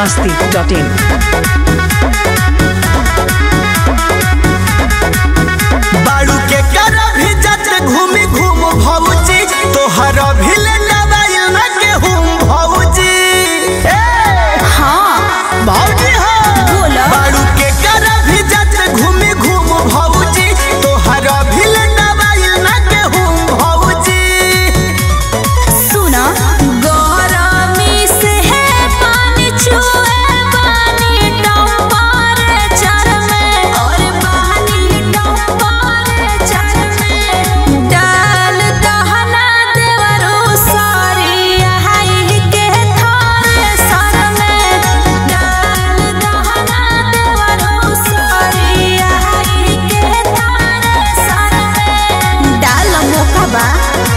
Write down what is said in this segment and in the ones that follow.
masti.in. बाड़ू के कर भी जत घूमी घूम भौजी तोहर भी ले दवाई न के हुम भौजी ए हाँ भौजी हो बोला। बाड़ू के कर भी जत घूमी घूम भौजी तोहर भी ले दवाई न के हुम भौजी सुना गरमी से है पानी छुए पानी टेम्परेचर में और पानी टेम्परेचर में डाल दहना देवरो सारी हाई के थारे सर में डाल दहना देवरो सारी हाई के थारे सर में डाल मौका बा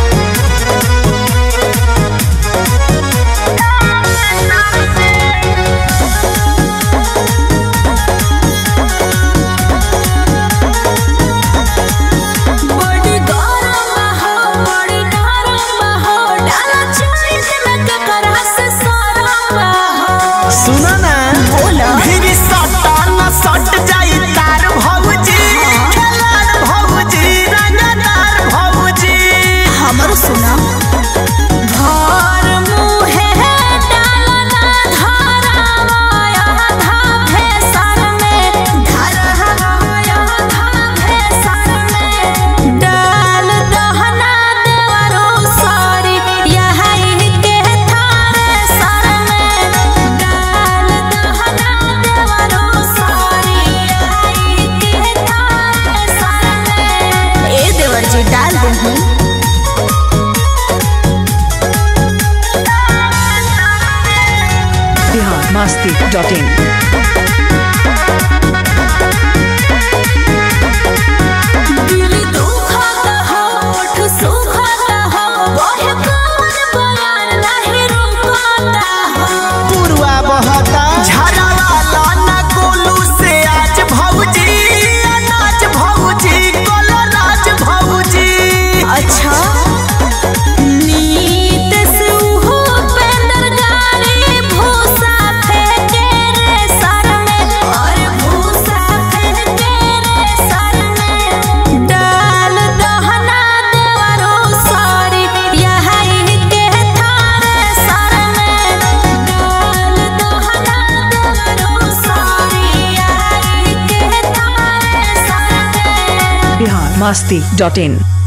बड़ी गरम हो बड़ी नरम हो डाला चोइस में ककरा से सरम हो सुना ना बोला। फिर सटा न सट जाई तार भौजी खेलाड़ भौजी रंगदार भौजी हमर सुना घर मुहे डालना धरावाया धा भेसर में धरावाया धा भेसर में डाल दहना देवरो सारी यही के थारे सर में डाल दहना देवरो सारी यही के थारे सर में ए देवर जी डाल दही Bihar masti.in. दिल दुखत हो ओठ सुखत हो ओहे कौन बयान नहीं रुकता हो पुरवा बहता झरवाला न गोलू से आज भौजी अनाज भौजी कोलराज भौजी अच्छा नीत से उहो पेंदर गाड़ी भूसा फेंके रे सर में और भूसा फेंके रे सर में डाल दहना देवरो सारी यही के थारे सर में डाल दहना देवरो सारी यही के थारे सर में Bihar masti.in.